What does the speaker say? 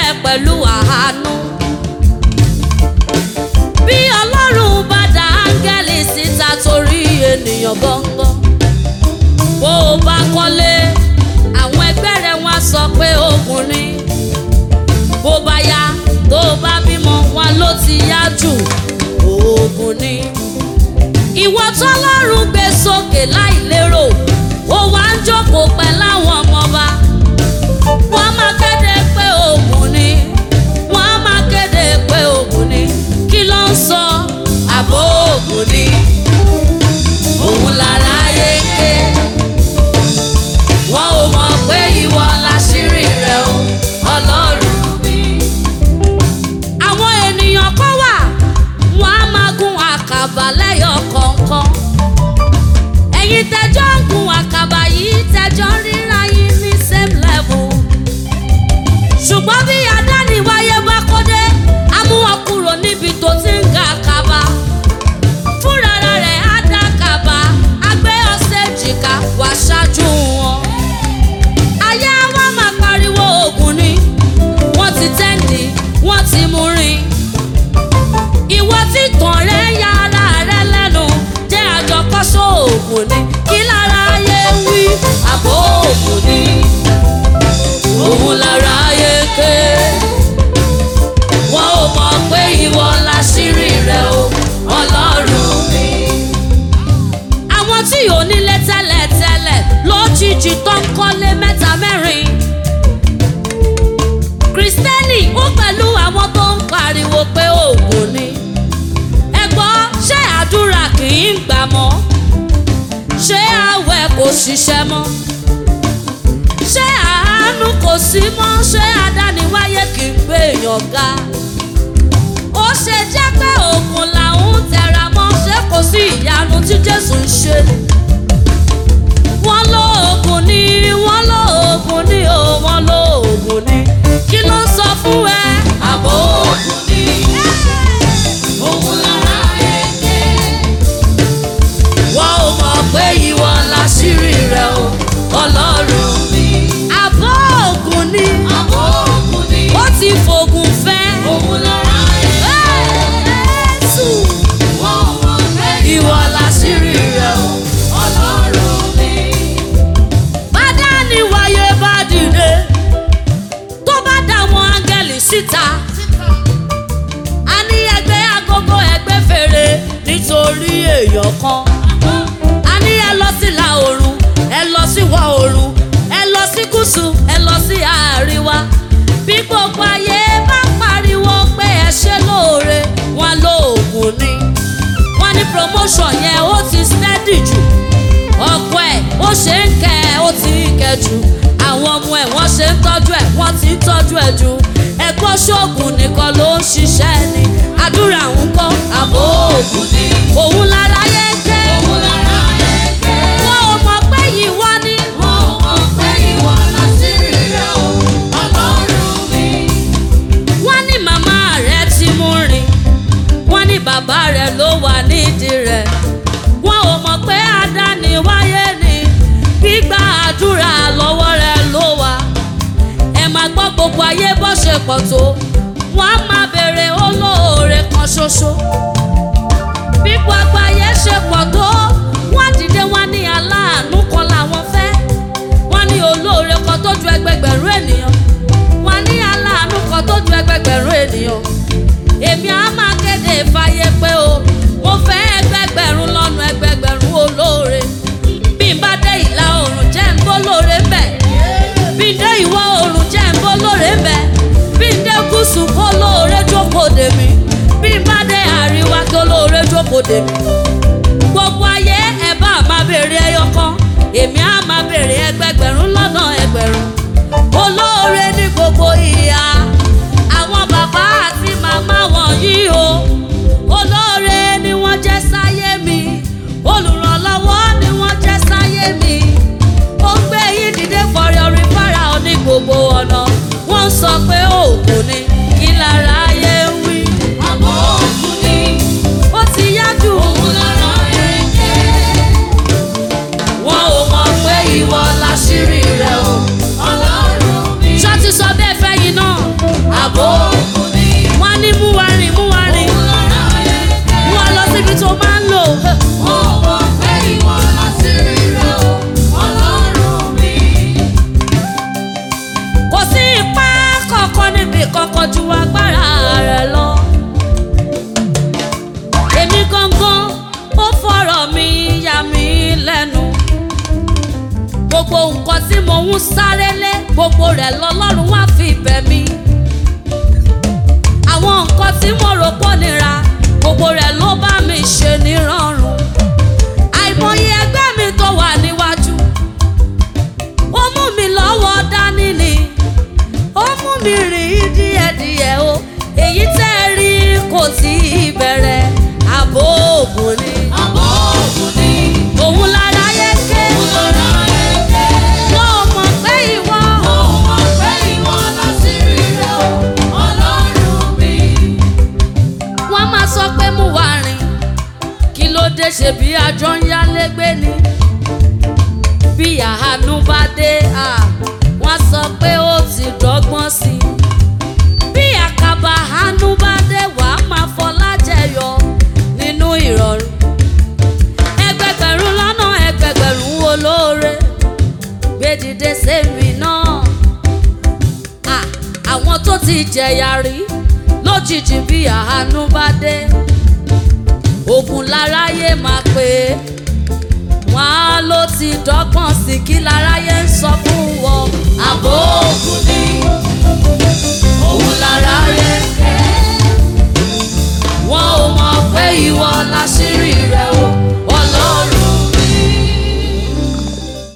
pẹ̀lú àánú. bí ọlọ́run bá dá áńgẹ́lì síta torí ènìyàn gbọ́ngàn. bó o bá kọ́lé àwọn ẹgbẹ́ rẹ̀ wọ́n á sọ pé ogun ni. bó bá yá tó o bá bímọ wọn ló ti yá jù ogun ni. ìwọ tọ́lọ́run gbé sókè láìlérò ó wá ń jókòó pẹ̀lú àwọn ọmọọba wọ́n máa kéde pé ogun ni wọ́n máa kéde pé ogun ni kí ló ń sọ àbò ogun ni òun lára yé ké wọ́n ò mọ̀ pé ìwọ láṣírí rẹ̀ o ọlọ́run mi. àwọn ènìyàn kan wà wọ́n á máa gun àkàbà lẹ́yọ kọ̀ọ̀kan ẹ̀yin tẹjọ́ ń gun àkàbà yìí tẹjọ́ ń ríra yín ní same level ṣùgbọ́n bí adániwáyé bá kó dé á mú wọn kúrò níbi tó ti ń ga àkàbà fúnra rẹ̀ á dá àkàbà á gbé ọ̀sẹ̀ jìkà wá ṣáájú wọn. ayé wa máa pariwo ogun ni wọ́n ti tẹ́ǹdì wọ́n ti mú rìn ìwọ tí tàn rẹ̀ ya ara rẹ̀ lẹ́nu jẹ́ àjọkọ́sọ ogun ni kí lára ayé wí àbò ogun ni òun lára ayé ké wọn ò mọ̀ pé ìwọ láṣírí rẹ̀ o ọlọ́run mi. àwọn tí ò nílé tẹ́lẹ̀tẹ́lẹ̀ lójijì tó ń kọ́lé mẹ́ta mẹ́rin kristẹni ó pẹ̀lú àwọn tó ń pariwo pé òògùn ni ẹ gbọ́ ṣé àdúrà kì í gbà mọ́ ṣé àwẹ̀ kò ṣiṣẹ́ mọ́ ṣé àánú kò sí mọ́ ṣé adániwáyé kì í gbé èèyàn ga ó ṣe jẹ́ pé òògùn làwọn ń tẹra mọ́ ṣé kò sí ìyanu tí jésù ń ṣe wọ́n lo oògùn ni wọ́n lo oògùn ni o wọ́n lo oògùn ni kí ló ń sọ fún ẹ àbò oògùn ni òun lára èké wọ́n ò mọ̀ pé ìwọ láṣírí rẹ̀ o ọlọ́run mi. àbọ̀ ògùn ni Àbò ògùn ni ó ti fògùn fẹ́. òun lára Jésù wọ́n mọ̀ pé ìwọ láṣírí rẹ̀ o. ọlọ́run mi. bàdá ni wáyé bá dìde tó bá dá àwọn áńgẹ́lì síta. a ní ẹgbẹ́ agogo ẹgbẹ́ fèrè nítorí èèyàn kan. a ní ẹ lọ sí ìlà oòrùn ẹ lọ sí ìwọ̀ oòrùn ẹ lọ sí gúúsù ẹ lọ sí àríwá. bí gbogbo ayé bá pariwo pé ẹ ṣe lóore wọn lóògùn ni. wọ́n ní promotion yẹn ó ti steady jù ọkọ ẹ̀ ó ṣe ń kẹ́ ẹ ó ti ń kẹ́ jù àwọn ọmọ ẹ̀ wọ́n ṣe ń tọ́jú ẹ̀ wọ́n ti ń tọ́jú ẹ̀ jù ẹ̀kọ́ ṣoògùn nìkan ló ń ṣiṣẹ́ ni àdúrà ń kọ́ àbò òògùn ni òun lára yẹ kẹ́ Òun lára èké. wọ́n ò mọ̀ pé yìí wá ní. Wọ́n mọ̀ pé ìwọ láṣírí rẹ̀ o, ọlọ́run mi. wọ́n ní màmá rẹ̀ ti mú rìn wọ́n ní bàbá rẹ̀ ló wà nídìí rẹ̀ wọ́n ò mọ̀ pé àdáni wáyé ni gbígbà àdúrà lọ́wọ́ rẹ̀ ló wà ẹ máa gbọ́ gbogbo ayé bó ṣe pọ̀ tó wọ́n á máa béèrè olóore kan ṣoṣo bí gbogbo ayé ṣe pọ̀ tó wọ́n dìde wọ́n ní aláàánú kan làwọn fẹ́ wọ́n ní olóore kan tó ju ẹgbẹgbẹ̀rún ènìyàn wọ́n ní aláàánú kan tó ju ẹgbẹgbẹ̀rún ènìyàn èmi á máa kéde fàyè pé o mo fẹ́ ẹgbẹgbẹ̀rún lọ́nà ẹgbẹgbẹ̀rún olóore bí n bá dé ìlà oòrùn jẹ́ ń bó lóore mbẹ̀ bí n dé ìwọ̀ oòrùn jẹ́ ń bó lóore mbẹ̀ bí n dé gúúsù kó lóore jókòó dè mí bí n bá dé àríwá kó lóore jókòó dè mí gbogbo ayé ẹ bá máa béèrè ẹyọ kan èmi á máa béèrè ẹgbẹgbẹ̀rún lọ́nà ẹgbẹ̀rún olóore ní gbogbo ìhà àwọn bàbá àti màmá wọ̀nyí o olóore ni wọ́n jẹ́ sáyé mi olùrànlọ́wọ́ ni wọ́n jẹ́ sáyé mi ó ń gbé yín dìde fọ̀rẹ́ orin fara ọ ní gbogbo ọ̀nà wọ́n ń sọ pé òògùn ni kí lára ayé ń wí Àbò ògùn ni ó ti yájú òun lára èké. wọn ò mọ̀ pé ìwọ láṣírí mò ń sáré lé gbogbo rẹ̀ lọ́lọ́run wá fi bẹ̀ mí àwọn nǹkan tí mo rò pọ̀ nira gbogbo rẹ̀ ló bá mi ṣe nírọ̀rùn àìmọye ẹgbẹ́ mi tó wà níwájú ó mú mi lọ́wọ́ dání ni ó mú mi rìn díẹ̀díẹ̀ o èyí tẹ́ ẹ rí kò tí ì bẹ̀rẹ̀ àbò òògùn ni Àbọ̀ ògùn ni òun lára yẹ ké lọ́ra ẹ̀kẹ́. wọ́n ò mọ̀ pé ìwọ Mo mọ̀ pé ìwọ láṣírí rẹ̀ o, Ọlọ́run mi. wọ́n máa sọ pé mú wa rìn kí ló dé ṣe bí àjọ ń yálégbé ni bí àánú bá dé à, wọ́n sọ pé ó ti dọ́gbọ́n sí i bí àkàbà àánú bá dé wàá máa fọlá jẹyọ nínú ìrọ̀rùn ẹgbẹgbẹ̀rún lọ́nà ẹgbẹgbẹ̀rún olóore gbé dìde sẹ́mi náà à, àwọn tó ti jẹ̀yà rí lójijì bí àánú bá dé ogun láráyé máa pè é wọn á ló ti dọ́gbọ́n sí kí láráyé ń sọ fún wọn àbò